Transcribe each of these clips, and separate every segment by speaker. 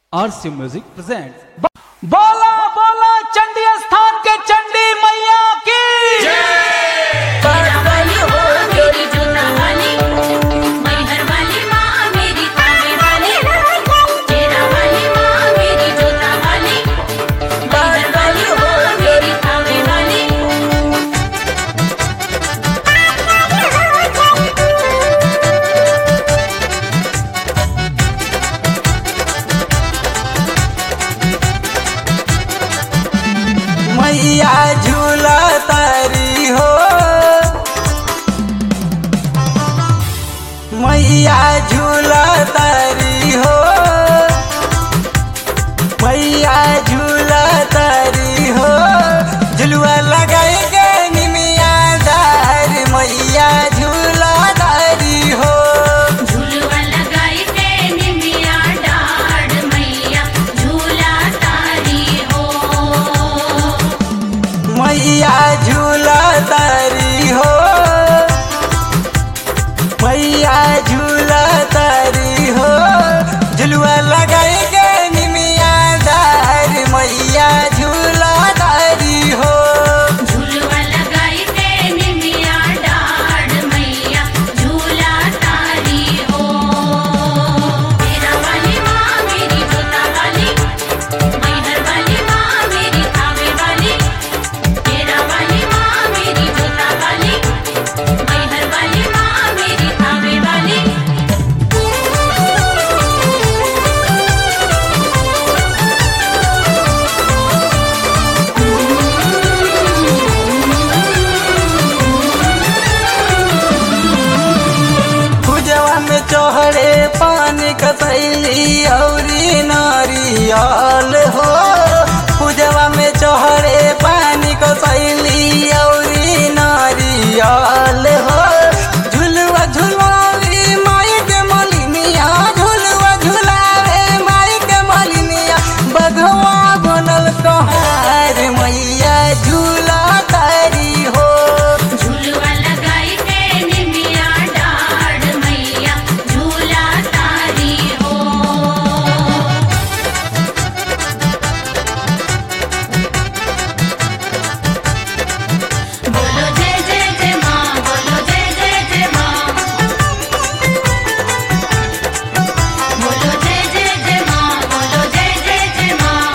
Speaker 1: आरसी music present बोला बोला चंडी स्थान के चंडी मैया की
Speaker 2: वाली हो मेरी जोता वाली मैहर वाली माँ मेरी कावे वाली तेरा वाली माँ मेरी जोता वाली मैहर वाली हो मेरी कावे वाली
Speaker 3: मैया झूला तारी हो मैया झूला तारी हो मैया झूला तारी हो झुलुआ लगाई के निमिया दार मैया झूला तारी हो
Speaker 2: झूलवा लगाई के निमिया डाढ़ मैया झूला तारी हो
Speaker 3: मैया झूला तारी हो मैया झूला तारी हो झुलुआ लगाई के निमिया दार मैया झूला तारी हो
Speaker 2: झूलवा लगाई के निमिया डाढ़ मैया झूला तारी हो तेरा वाली माँ मेरी जोता वाली मैहर वाली माँ मेरी कावे वाली तेरा वाली माँ मेरी जोता वाली मैहर वाली माँ मेरी कावे वाली
Speaker 3: पूजवा में चढ़े पानी कसैली औरी नारियल हो पूजवा में चढ़े पानी कसैली औरी नारियल हो झुलवा झुलावी माई के मलिनिया झुलवा झुलावे माई के मलिनिया बघवा बनल कहार मैया झूला तारी हो
Speaker 2: झूलवा लगाई के निमिया डाढ़ मैया झूला तारी हो बोलो जय जय जय माँ बोलो जय जय जय माँ बोलो जय जय जय माँ बोलो जय जय जय माँ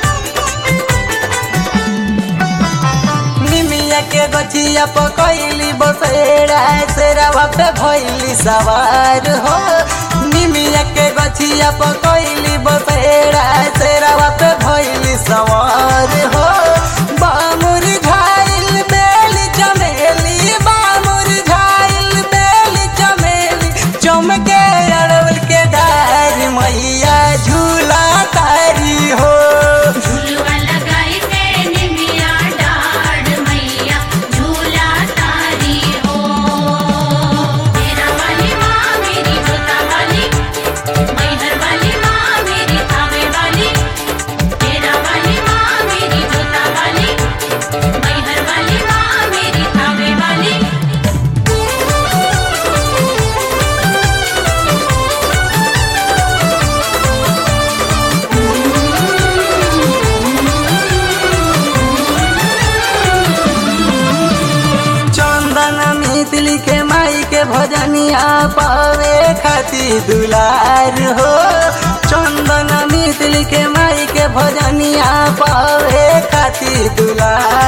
Speaker 3: निमिया के गछिया पकैली बसेरा सेरावा पे भैली सवार हो निमिया के गछिया पकैली बसेरा सेरावा पे भैली सवार हो बामुर झाइल बेली चमेली बामुर झाइल बेली चमेली चमके अड़वल के डार मैया झूला तारी हो
Speaker 2: झूलवा लगाई के निमिया डाढ़ मैया झूला तारी हो तेरा वाली माँ मेरी जोता वाली मैहर वाली माँ मेरी कावे वाली तेरा वाली माँ मेरी जोता वाली मैहर वाली माँ मेरी कावे वाली
Speaker 3: चंदन मितली के माई के भजनिया पावे खाती दुलार हो चंदन मितली के माई के भजनिया पावे खाती दुलार